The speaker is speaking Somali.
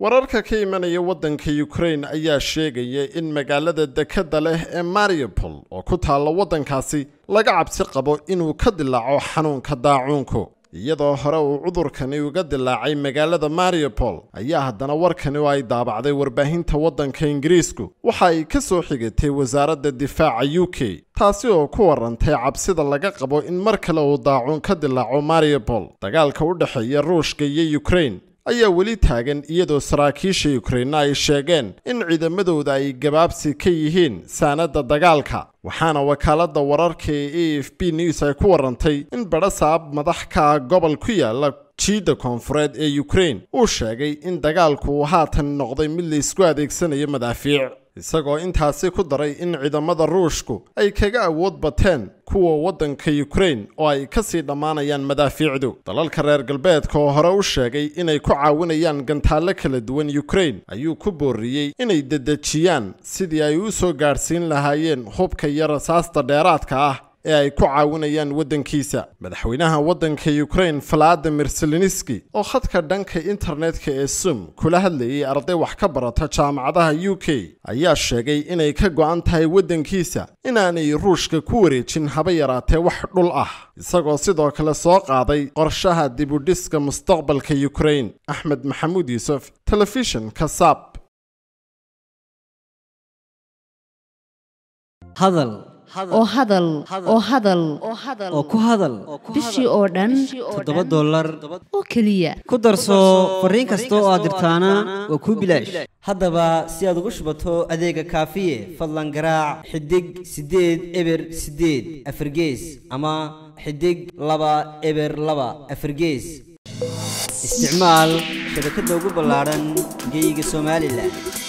wararka ka imanaya waddanka ukrain ayaa sheegaya in magaalada dekedda leh ee mariupol oo ku taalla waddankaasi laga cabsi qabo inuu ka dilaaco xanuunka daacuunku iyadoo hore uu cudurkani uga dilaacay magaalada mariupol ayaa haddana warkani oo ay daabacday warbaahinta waddanka ingiriisku waxa ay ka soo xigatay wasaaradda difaaca u k taasi oo ku warantay cabsida laga qabo in mar kale uu daacuun ka dilaaco mariupol dagaalka u dhexeeya ruushka iyo ukrain ayaa weli taagan iyadoo saraakiisha ukrainna ay sheegeen in ciidamadooda ay gabaabsi ka yihiin saanadda dagaalka waxaana wakaaladda wararka ee a f b news ay ku warantay in badhasaab madax ka ah gobol ku yaala jiidda koonfureed ee ukrain uu sheegay in dagaalku uu haatan noqday mid la isku adeegsanayo madaafiic isagoo intaasi ku daray in ciidamada ruushku ay kaga awood bateen kuwa waddanka ukrain oo ay ka sii dhammaanayaan madaafiicdu dalalka reer galbeedka oo hore u sheegay inay ku caawinayaan gantaallo kala duwan ukrain ayuu ku booriyey inay dedejiyaan sidii ay u soo gaadhsiin lahaayeen hubka iyo rasaasta dheeraadka ah ee ay ku caawinayaan waddankiisa madaxweynaha waddanka ukrain valadimir seleniski oo khadka dhanka internetka ee sum kula hadlayay arday wax ka barata jaamacadaha u k ayaa sheegay inay ka go'an tahay waddankiisa inaanay ruushka ku wareejin haba yaraatee wax dhul ah isagoo sidoo kale soo qaaday qorshaha dibudhiska mustaqbalka ukrain axmed maxamuud yuusuf telefishinka sab oo hadal oo hadal oo ku hadal bishii oo dhan toddoba dollar oo keliya ku darso fariin kasta oo aad dirtaana waa kuu bilaash haddaba si aad ugu shubato adeega kaafiye fadlan garaac xidig siddeed eber siddeed afargees ama xidig laba eber laba afargees isticmaal shabakadda ugu ballaadhan geyga somalilan